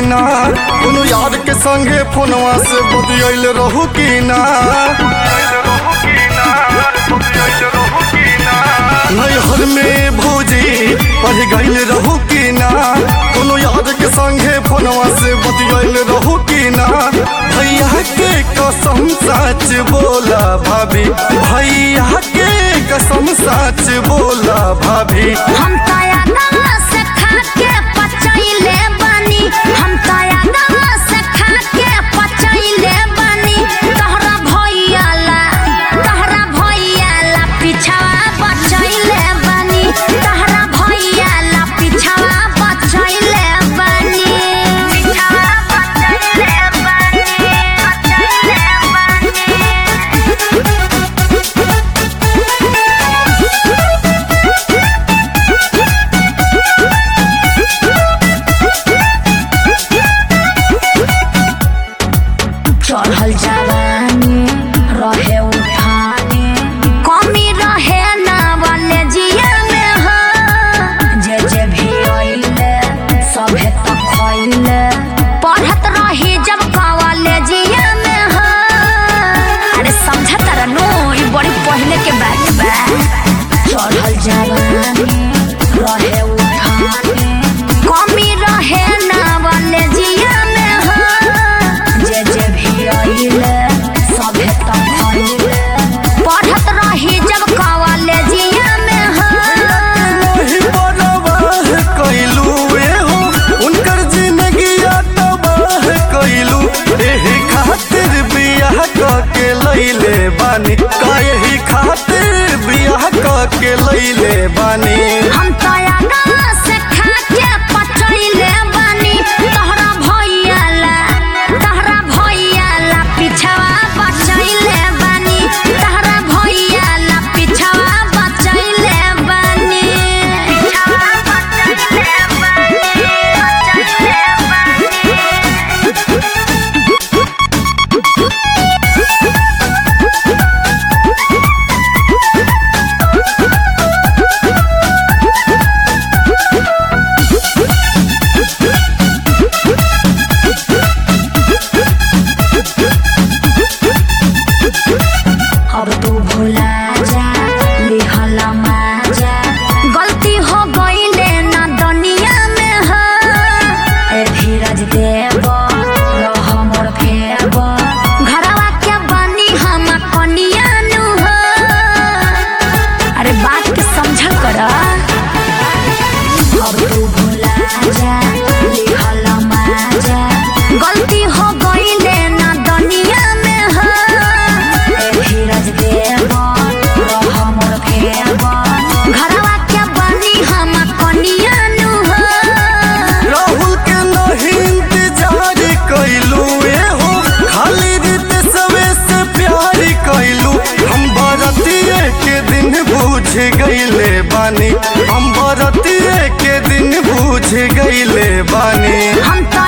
ना कोनो यार के संगे फोनवा से बतियाइल रहू की ना नैहर में भौजी पढ़ गइल रहू की ना कोनो यार के संगे फोनवा से बतियाइल रहू की ना भैया के कसम सच बोला भाभी भैया के कसम सच बोला भाभी हम ताया दवा से खा के पचैले बनी हम ताया दवा से खा के पचैले बनी तहरा भैया ला तहरा भैया ला पिछवा बचैले बनी तहरा भैया ला पिछवा बचैले बनी पिछवा बचैले बनी बचैले बनी चढ़ल जवानी रहे उठानी कमी रहे ना वाले जिया में हो जे जे भी अइले सभे तक खइले पढ़त रही जब कवाले जिया में हो अरे समझ तारा नो ई बड़ी पहले के बात बा चढ़ल जवानी रहे उठानी कमी रहे ना वाले जिया में हो जे जे भी आइले सभे तक खइले पढ़त रही जब कवाले जिया में हो नहीं परवाह कइलू एहो उनकर जिंदगिया तबाह कइलू एही खातिर बियाह क के लइले बानी काहे खातिर बियाह क के लइले बानी हम तया गाँव से खा के पचैले बानी तहरा भैया ला तहरा भैया ला पिछवा बचैले बानी तहरा भैया ला पिछवा बचैले बानी पिछवा बचैले बानी बचैले बानी अब तू भुला जा लिहला माजा गलती हो गईले ना दुनिया में हो ए धीरज देव रह मोर फेब घरवा के बनी हम कनिया नु हो अरे बात के समझल कर अब तू भुला जा लिहला माजा गलती हो गईले ना दुनिया में हो ए धीरज देव रह मोर फेब घरवा के बनी हम कनिया नु हो राहुल के नहीं इंतजार कइलू एहो खाली रीत सवे से प्यार कइलू हम बरतिए के दिन बुझ गइले बानी हम बरतिए के दिन बुझ गइले बानी हम तो